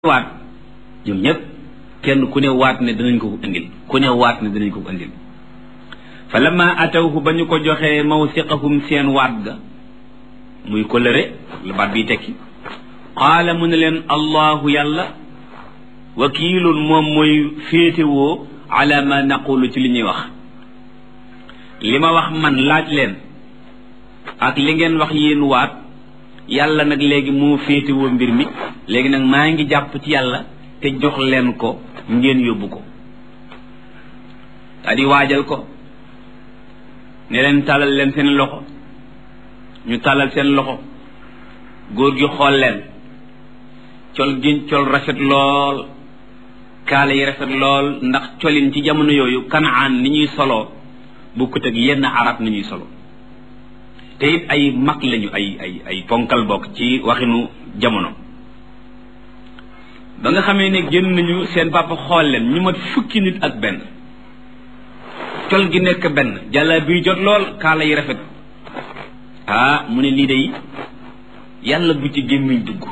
waat ñoom ñëpp kenn ku ne waat ne danañ ko ko indil ku ne waat ne danañ ko ko indil fa lamma atawhu ba ñu ko joxee mawsiqahum seen waat ga muy kolëre la baat biy tekki qaala mu ne leen allahu yàlla wakiilun moom mooy féetewoo ala ma naqulu ci li ñuy wax li ma wax man laaj leen ak li ngeen wax yéen waat yàlla nag léegi moo féetewoo mbir mi léegi nag maa ngi jàpp ci yàlla te jox leen ko ngeen yóbbu ko daa di waajal ko ne leen tàllal leen seen loxo ñu tàllal seen loxo góor gi xool leen col gi col rafet lool kaala yi rafet lool ndax colin ci jamono yooyu kanaan ni ñuy soloo bukkut ak yenn arab ni ñuy solo te it ay mag lañu ay ay ay ponkal bokk ci waxinu jamono ba nga xamee ne génn nañu seen papa xool leen ñu mat fukki nit ak benn col gi nekk benn jàlla biy jot lool kaala yi rafet ah mu ne lii day yàlla bu ci gémmiñ dugg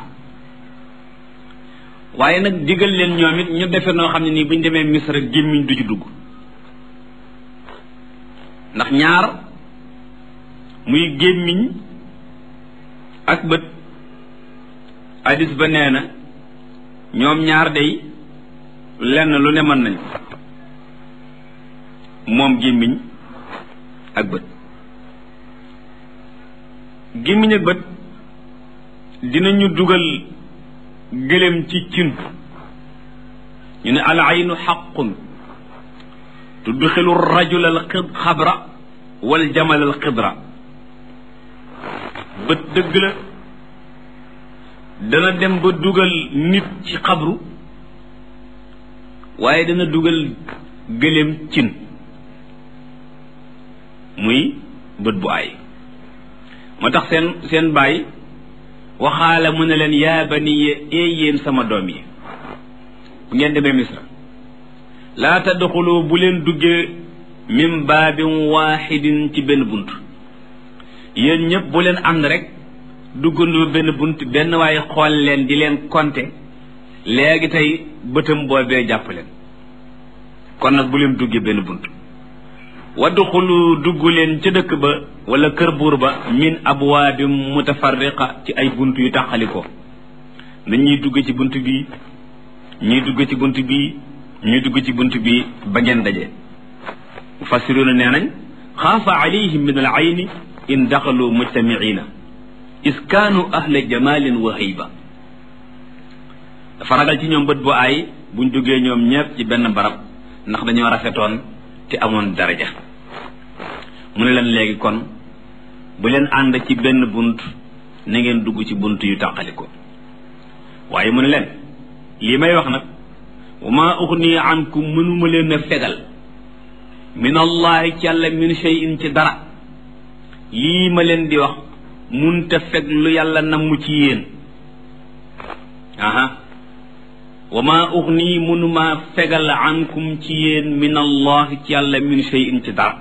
waaye nag digal leen ñoom it ñu defe noo xam ne nii bu ñu demee misra gémmiñ du ci dugg ndax ñaar muy gémmiñ ak bët hadis ba nee na ñoom ñaar day lenn lu ne mën nañ moom gémmiñ ak bët gémmiñ ak bët dinañu dugal gëléem ci cin ñu ne al aynu xaqun tudxilu rajul al xabra wal jamal al xidra bët dëgg la dana dem ba dugal nit ci xabru waaye dana dugal gëléem cin muy bët bu ay moo tax seen seen baay waxaala mu ne leen yaa baniya ee yéen sama doom yi bu ngeen demee misra laa tadxulu bu leen duggee min baabin waaxidin ci benn bunt yéen ñëpp bu leen ànd rek duggandoo benn bunt benn waaye xool leen di leen konte léegi tey bëtam boobee jàpp leen kon nag bu leen duggee benn bunt wadduxulu dugg leen ca dëkk ba wala kër buur ba min abwaabin mutafarriqa ci ay bunt yu taxalikoo na ñuy dugg ci bunt bii ñuy dugg ci bunt bii ñuy dugg ci bunt bii ba ngeen daje mufassiruuna nee nañ xaafa alayhim min al ayni in daxalu mujtamiina is kaanu ahla jamalin wa hayba dafa ragal ci ñoom bët bu aay buñ duggee ñoom ñëpp ci benn barab ndax dañoo rafetoon te amoon daraja mu ne leen léegi kon bu leen ànd ci benn bunt na ngeen dugg ci bunt yu tàqali ko waaye mu ne leen lii may wax nag wa maa uxni ankum mënuma leen a fegal min allahi ci yàlla min shay'in ci dara lii ma leen di wax munta feg lu yàlla namm ci yéen aha wa maa uxni mënuma fegal ankum ci yéen min allahi ci yàlla min shay'in ci dara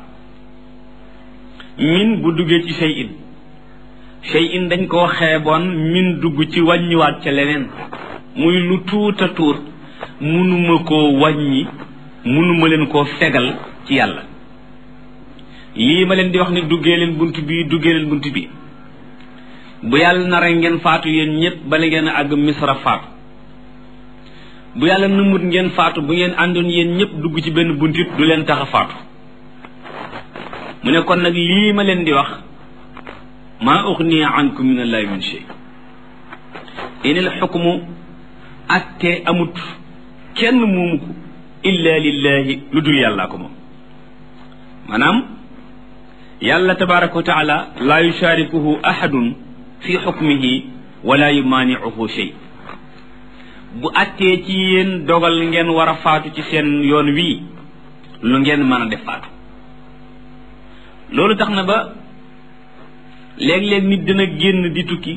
min bu duggee ci shay'in shay'in dañ koo xeeboon min dugg ci wàññiwaat ca leneen muy lu tuuta tuut mënuma koo wàññi mënuma leen koo fegal ci yàlla lii ma leen di wax ne duggee leen bunt bii duggee leen bunt bii bu yàlla nara ngeen faatu yéen ñëpp bala ngeen a àgg misra faatu bu yàlla numut ngeen faatu bu ngeen àndoon yéen ñëpp dugg ci benn buntit du leen tax a faatu mu ne kon nag lii ma leen di wax maa uxni ankum min allahi min shay inil xukmu atte amut kenn moomu ko illa lillahi lu dul yàllaa ko moom maanaam yàlla tabaraka wa taala laa yusharikuhu ahadun fi xukmihi wala yumaanicuhu shay bu attee ci yéen dogal ngeen war a faatu ci seen yoon wii lu ngeen mën a def faatu loolu tax na ba léeg-léeg nit dina génn di tukki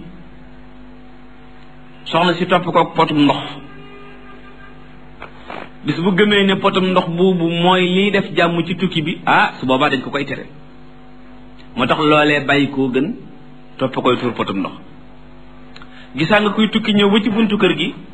soxna si topp ko potum ndox bis bu gëmee ne potum ndox boobu mooy liy def jàmm ci tukki bi ah su boobaa dañ ko koy tere moo tax loolee bàyyi koo gën topp koy tuur potum ndox gisaa nga kuy tukki ñëw ba ci buntu kër gi